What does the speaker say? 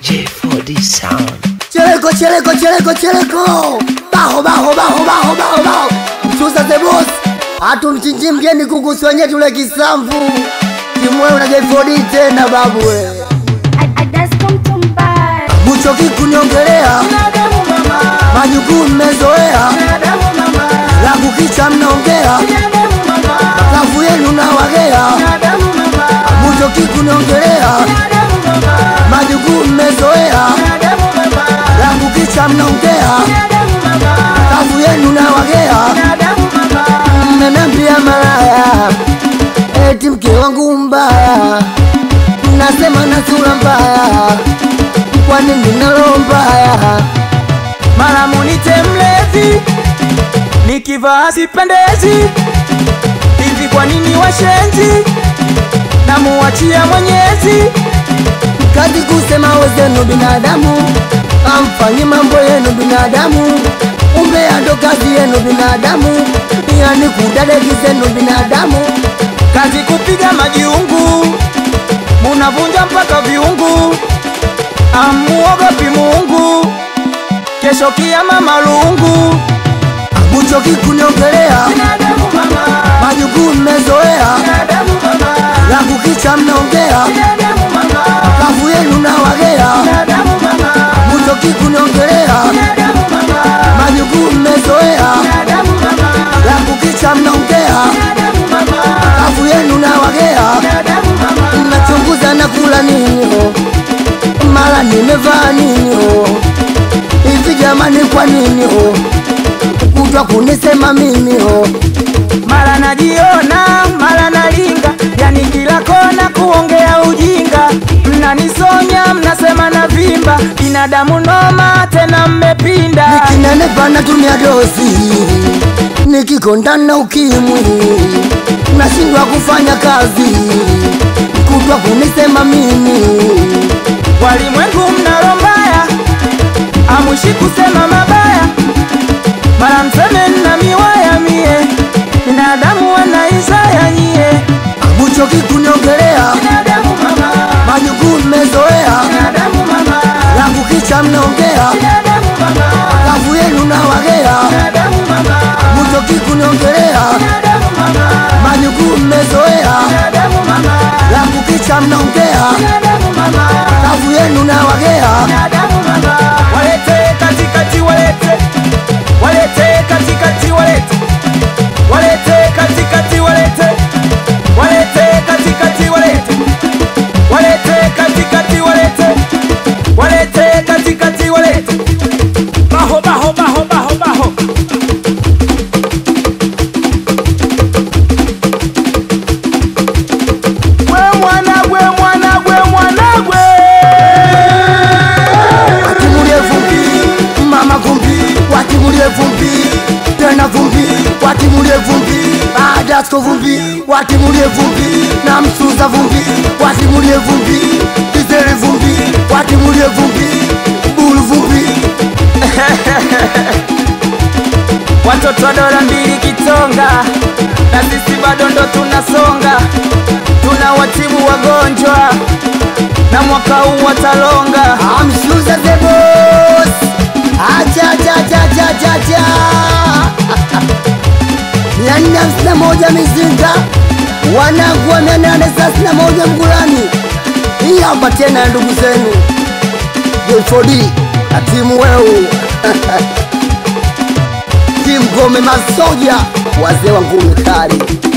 J4D Sound. Cheleko, cheleko, cheleko, cheleko. Baho, baho, baho, baho, baho, baho. Mchuza the boss. Hatumchinji mgeni kuku wenye tule kisamvu. Timu wewe na J4D tena babu we. Buchoki kuniongelea. Majukumu mmezoea. La kukicha mnaongea. Kafu yenu na wagea. Buchoki kuniongelea. Majukumu mmezoea. La kukicha mnaongea. Kafu yenu na wagea. Mmenambia malaya. Eti mke wangu mbaya. Nasema na sura mbaya. Kwa nini nalo mbaya? mara munite mlevi, nikivaa sipendezi. Hivi kwa nini washenzi? Namuachia Mwenyezi. Kazi kusema wezenu binadamu, amfanyi mambo yenu binadamu, umbea ndo kazi yenu binadamu, yani kudadeki zenu binadamu. Kazi kupiga majiungu, munavunja mpaka viungu. Amuogopi Mungu, kesho kiama malungu. Buchoki kuniongelea, majukumu mmezoea, la kukicha mnaongea, kafu yenu na wagea. Buchoki kuniongelea, majukumu mmezoea, la kukicha mnaongea, kafu yenu na wagea. Nachunguza na kula nini ho, mara nimevaa nini ho, hivi jamani, kwa nini ho kutwa kunisema mimi ho? Mara najiona, mara nalinga, yani kila kona kuongea ujinga. Mnanisonya, mnasema na vimba, binadamu noma, tena mmepinda. Nikinenepa natumia dozi, nikikondana ukimwi nashindwa kufanya kazi, kutwa kunisema mimi Walimwengu mnalo mbaya, amwishi kusema mabaya, mara mseme na miwaya mie, binadamu wanaisaya nyie. Buchoki kuniongelea, Binadamu mama, majukumu mmezoea, binadamu mama, la kukicha mnaongea, binadamu mama, kafu yenu na wagea. binadamu mama, Buchoki kuniongelea, binadamu mama, majukumu mmezoea, binadamu mama, la kukicha mnaongea, binadamu mama, kafu yenu na wagea. binadamu mama. Walete katikati, walete, walete katikati, walete, walete katikati, walete, walete katikati, walete, walete katikati, walete, walete katikati, walete. Baho, baho, baho, baho, baho. Gwe mwana, gwe mwana, gwe mwana, gwe. Watimulie vumbi, mama vumbi, watimulie vumbi, tena vumbi, watimulie vumbi, Adasko vumbi, watimulie vumbi, na Msuza vumbi, watimulie vumbi, Izere vumbi, watimulie vumbi, Bulu vumbi, Watoto wa dola mbili kitonga, na sisi bado ndo tunasonga, tunawatibu wagonjwa na mwaka huu watalonga. Amshuza the boss, acha acha acha acha acha acha, mia nne hamsini na moja mizinga, wanangu wa mia nane thelathini na moja Mgulani. Hii hapa tena ndugu zenu J4D na timu weu timu Gome Masoja, wazee wa ngumi kali